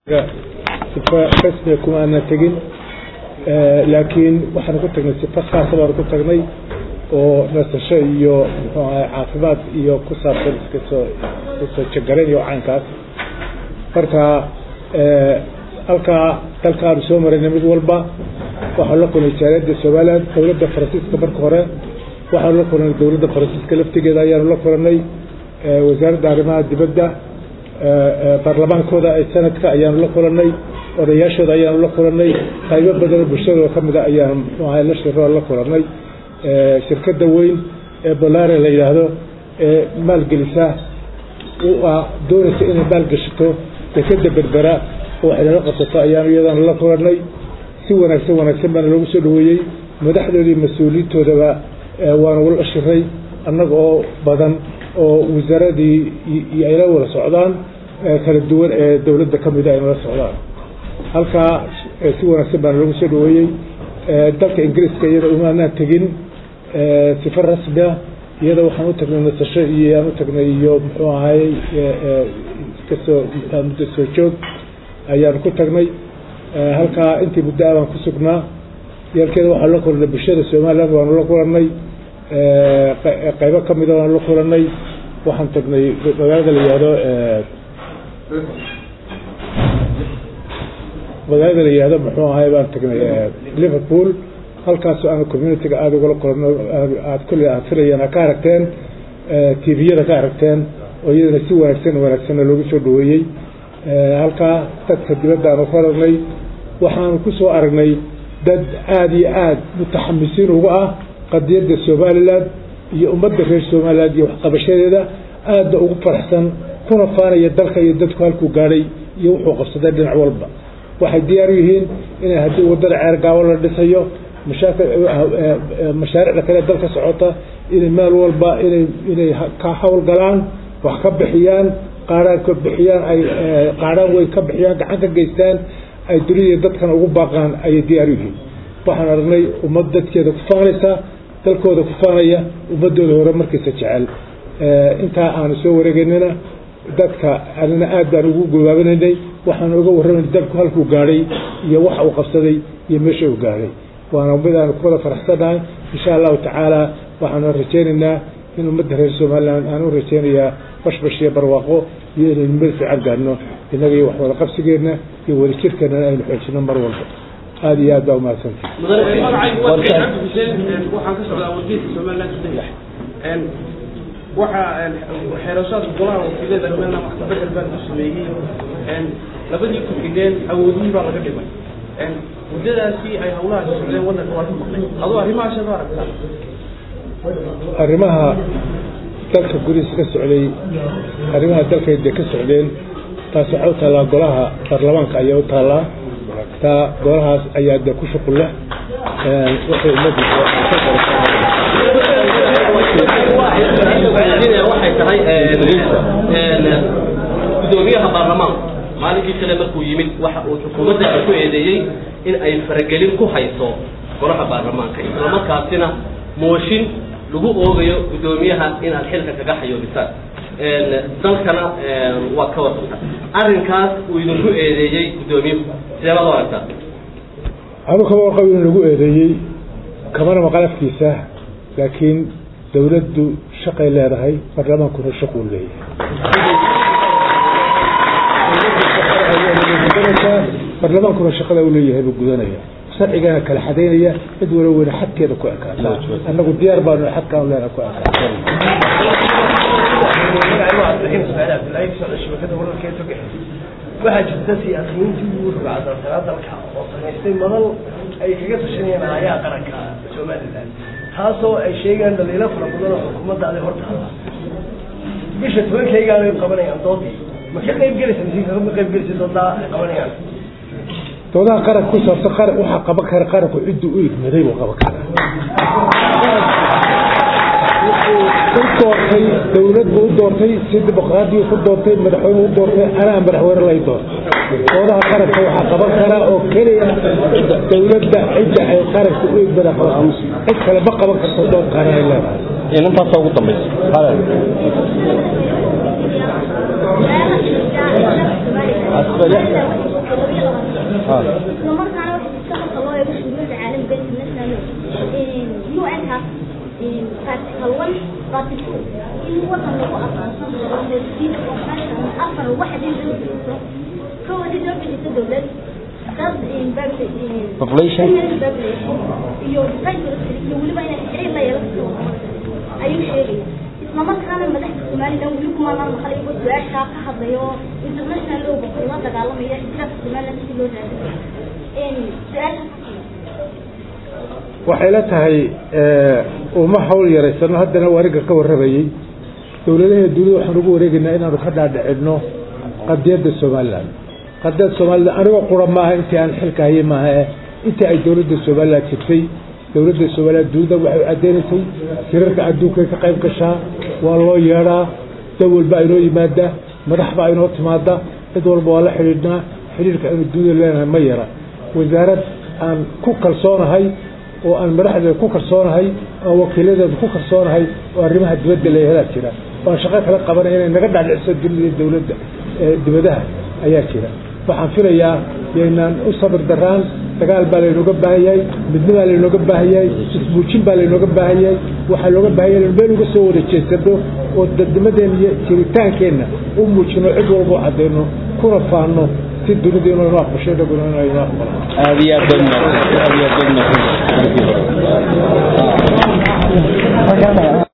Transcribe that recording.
sifa rasmiga kuma aanan tegin laakiin waxaanu ku tagnay sifa khaasa baanu ku tagnay oo nasasho iyo muxuu ahay caafimaad iyo ku saabsan iskasoo kasoo jagarayn iyo caynkaas marka halkaa dalkaanu soo marayna mid walba waxaanu la kulnay jaaliyadda somaliland dowladda faransiiska marka hore waxaanu la kulnay dowladda faransiiska laftigeeda ayaanu la kulanay wasaaradda arrimaha dibadda baarlamaankooda sanadka ayaanu la kulanay odayaashooda ayaanu la kulanay qaybo badanoo bulshadooda ka mida ayaanu muxuu ahay la shiro la kulanay shirkadda weyn ee bolare la yidhaahdo ee maalgelisa doonaysa inay maalgashato dekeda berbera oo waxay nala qabsato ayaanu iyadana la kulanay si wanaagsan wanaagsan baana loogu soo dhaweeyey madaxdoodii mas-uuliyiintoodaba waanu la shiray annaga oo badan oo wasaaradii iyo ayla wada socdaan kala duwan ee dowladda ka mida ayna la socdaan halkaa si wanaagsan baana loogu soo dhaweeyey dalka ingiriiska iyada umaanaan tegin sifa rasmia iyada waxaan u tagnay nasasho iyo aan u tagnay iyo muxuu ahay kasoo muddo soo joog ayaanu ku tagnay halkaa intii muddo a baan ku sugnaa yalkeeda waxaanu la kulanay bulshada somaliland waanu la kulanay qaybo ka mida waanu la kulanay waxaan tagnay magaalada la yihahdo magaalada la yihahdo muxuu ahay baan tagnay liverpool halkaasoo aan communitiga aada ugala kulano aad kulle aad filayeen a ka aragteen tviyada ka aragteen oo iyadana si wanaagsan wanaagsanna loogu soo dhaweeyey halkaa dadka dibadda aanu ku aragnay waxaanu ku soo aragnay dad aada iyo aada mutaxamisiin uga ah qadiyadda somaliland iyo ummadda reer somaliland iyo waxqabashadeeda aadna ugu faraxsan kuna faanaya dalka iyo dadku halkuu gaadhay iyo wuxuu qabsaday dhinac walba waxay diyaar u yihiin inay haddii waddada ceergaawo la dhisayo mashaariicda kale dalka socota inay meel walba inay inay ka hawlgalaan wax ka bixiyaan qaaraan ka bixiyaan ay qaaraan weyn ka bixiyaan gacan ka geystaan ay dunida dadkan ugu baaqaan ayay diyaar u yihiin waxaan aragnay ummad dadkeeda ku faanaysa dalkooda ku faanaya ummadooda hore markiisa jecel intaa aanu soo wareegeynana dadka anina aad baan ugu gabaabinaynay waxaanu uga warramayna dalku halkuu gaadhay iyo waxa uu qabsaday iyo meesha uu gaadhay waana mid aanu ku wada faraxsannahay insha allahu tacaala waxaanu rajaynaynaa in ummadda reer somaliland aan u rajaynayaa bashbash iyo barwaaqo iyo inaynu meel fiican gaadhno innaga iyo wax wada qabsigeenna iyo wada jirkeennana aynu xoojino mar walba aada iyo aad baa umahadsantay waxaan ka socdaa wargeyska somaliland waxaa xeerashaadka golaha wakiilada somaliland wax ka bedel baan ku sameeyey labadii ku-xigeen awoodihii baa laga dhimay muddadaasi ay hawlahaasi socdeen waddanka waa ka maqnay adoo arrimahaas ad aragtaa arrimaha dalka gurihiisa ka socday arrimaha dalkay dee ka socdeen taas waxaa u taallaa golaha baarlamaanka ayaa u taallaa taa golahaas ayaa dee ku shuqul leh waxay ummaddu waxay tahay gudoomiyaha baarlamaanku maalinkii kale markuu yimid waxa uu xukuumadda ku eedeeyey in ay faragelin ku hayso golaha baarlamaanka islamarkaasina mooshin lagu oogayo gudoomiyaha inaad xilka kaga xayoobisaan dalkana waa ka warqabta arrinkaas uu idinku eedeeyey gudoomiyuhu sidee baad u aragtaa anu kama warqab in lagu eedeeyey kamana maqalafkiisa laakiin dawladdu shaqay leedahay baarlamaankuna shaquu leeyahay baarlamaankuna shaqada u leeyahay buu gudanaya sharcigana kala xadaynaya cid wala weyne xadkeeda ku ekaata annagu diyaar baanu xadkaan leena ku waxaa jirta siyaasiyiintii ugu rogacdalsanaa dalka oo samaystay madal ay kaga tashanayeen aayaha qaranka somaliland taasoo ay sheegaan dhaliilo fara badan oo xukuumadda aday hortaada bisha tobankaygaanay qabanayaan doodii ma ka qayb gelaysa mise kama qayb gelaysa doodaa ay qabanayaan doodaha qaranka ku saabsan qaran waxaa qaban kara qaranku cidduu u igmaday buu qaban karaa u doortay dawlad buu u doortay si dimuqraadiyu ku doortay madaxweyne u doortay anaa madaxweyne lay doortay doodaha qaranka waxaa qaban karaa oo keliya dawladda cidda ay qaranka u igmada qaban cid kale ma qaban karto dood qaran ay leedahay inantaasa ugu dambaysa Population? iyo weliba inay xiriir la yeelato ayuu sheegaya isla markaana madaxda somalilan weli kumaanaan maqal iyagoo su-aashaa ka hadlayo oo international lowga kula dagaalamaya ixtiraafka somalilan sidii loo raadiyo su-aasha waxay la tahay uma hawl yaraysano haddana waariga ka warramayey dowladaha dunida waxaan ugu wareegaynaa inaanu ka dhaadhicino qadiyadda somalilan qadiyadda somalilan anigoo qura maaha intii aan xilka hayay maaha eh intii ay dowladda somalilan jirtay dowladda somalilan dunida waxay cadeynaysay tirarka adduunkay ka qayb gashaa waa loo yeedhaa dad walba aynoo yimaada madaxba aynoo timaada cid walba waa la xidhiidhnaa xidhiirka aynu dunida leenahay ma yara wasaarad aan ku kalsoonahay oo aan madaxdeeda ku kalsoonahay aan wakiiladeeda ku kalsoonahay oo arrimaha dibadda leeyahadaa jira oo aan shaqo kala qabanay inay naga dhaadhiciso dunida dowladda dibadaha ayaa jira waxaan filayaa yaynaan u sabir daraan dagaal baa laynooga baahan yahay midni baa laynooga baahan yahay ismuujin baa laynooga baahan yahay waxaa looga baahan yahay inaynu meel uga soo wada jeesano oo dadnimadeenna iyo jiritaankeenna u muujino cid walba u cadeyno kuna faano si dunidu inuu inoo aqbasho inaguna inuu inoo aqbalo aad iyo aad baad mahadsan aad iyo aad baad mahadsan